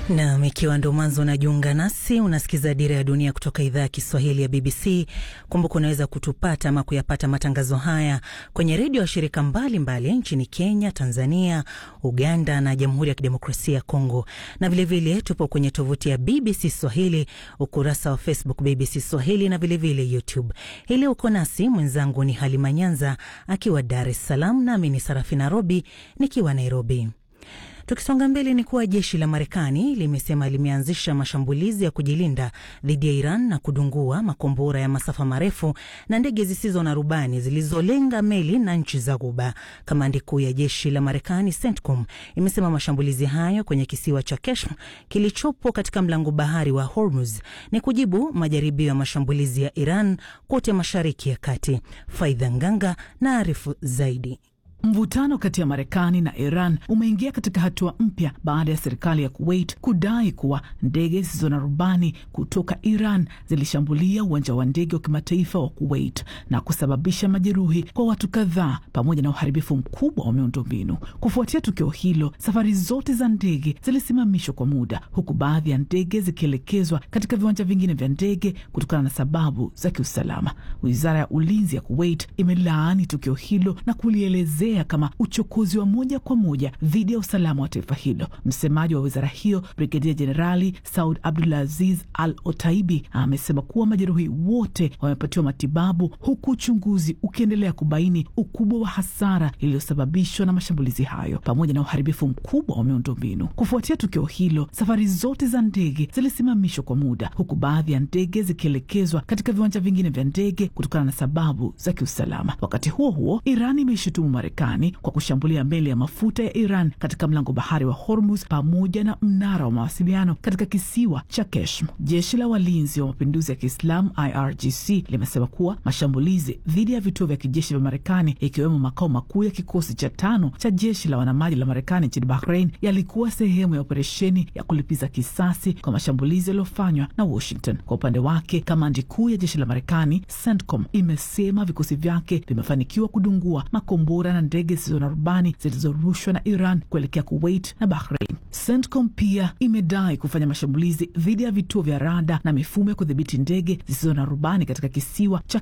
Nam, ikiwa ndo mwanzo unajiunga nasi, unasikiza Dira ya Dunia kutoka idhaa ya Kiswahili ya BBC. Kumbuka unaweza kutupata ama kuyapata matangazo haya kwenye redio ya shirika mbalimbali nchini Kenya, Tanzania, Uganda na Jamhuri ya Kidemokrasia ya Kongo, na vilevile tupo kwenye tovuti ya BBC Swahili, ukurasa wa Facebook BBC Swahili na vilevile vile YouTube. Hili uko nasi, mwenzangu ni Halima Nyanza akiwa Dar es Salaam, nami ni Sarafina Robi nikiwa Nairobi. Tukisonga mbele ni kuwa jeshi la Marekani limesema limeanzisha mashambulizi ya kujilinda dhidi ya Iran na kudungua makombora ya masafa marefu na ndege zisizo na rubani zilizolenga meli na nchi za Ghuba. Kamandi kuu ya jeshi la Marekani CENTCOM imesema mashambulizi hayo kwenye kisiwa cha Keshm kilichopo katika mlango bahari wa Hormuz ni kujibu majaribio ya mashambulizi ya Iran kote Mashariki ya Kati. Faidha Nganga na arifu zaidi. Mvutano kati ya Marekani na Iran umeingia katika hatua mpya baada ya serikali ya Kuwait kudai kuwa ndege zisizo na rubani kutoka Iran zilishambulia uwanja wa ndege wa kimataifa wa Kuwait na kusababisha majeruhi kwa watu kadhaa pamoja na uharibifu mkubwa wa miundombinu. Kufuatia tukio hilo, safari zote za ndege zilisimamishwa kwa muda, huku baadhi ya ndege zikielekezwa katika viwanja vingine vya ndege kutokana na sababu za kiusalama. Wizara ya ulinzi ya Kuwait imelaani tukio hilo na kulielezea kama uchokozi wa moja kwa moja dhidi ya usalama wa taifa hilo. Msemaji wa wizara hiyo Brigedia Jenerali Saud Abdulaziz Al Otaibi amesema kuwa majeruhi wote wamepatiwa matibabu, huku uchunguzi ukiendelea kubaini ukubwa wa hasara iliyosababishwa na mashambulizi hayo pamoja na uharibifu mkubwa wa miundombinu. Kufuatia tukio hilo, safari zote za ndege zilisimamishwa kwa muda, huku baadhi ya ndege zikielekezwa katika viwanja vingine vya ndege kutokana na sababu za kiusalama. Wakati huo huo, Iran imeishutumu Marekani kwa kushambulia meli ya mafuta ya Iran katika mlango bahari wa Hormuz pamoja na mnara wa mawasiliano katika kisiwa cha Keshm. Jeshi la walinzi wa mapinduzi ya Kiislamu IRGC limesema kuwa mashambulizi dhidi ya vituo vya kijeshi vya Marekani ikiwemo makao makuu ya kikosi cha tano cha jeshi la wanamaji la Marekani nchini Bahrain yalikuwa sehemu ya operesheni ya kulipiza kisasi kwa mashambulizi yaliyofanywa na Washington. Kwa upande wake, kamandi kuu ya jeshi la Marekani CENTCOM imesema vikosi vyake vimefanikiwa kudungua makombora na ndege zisizo na rubani zilizorushwa na Iran kuelekea Kuwait na Bahrain. CENTCOM pia imedai kufanya mashambulizi dhidi ya vituo vya rada na mifumo ya kudhibiti ndege zisizo na rubani katika kisiwa cha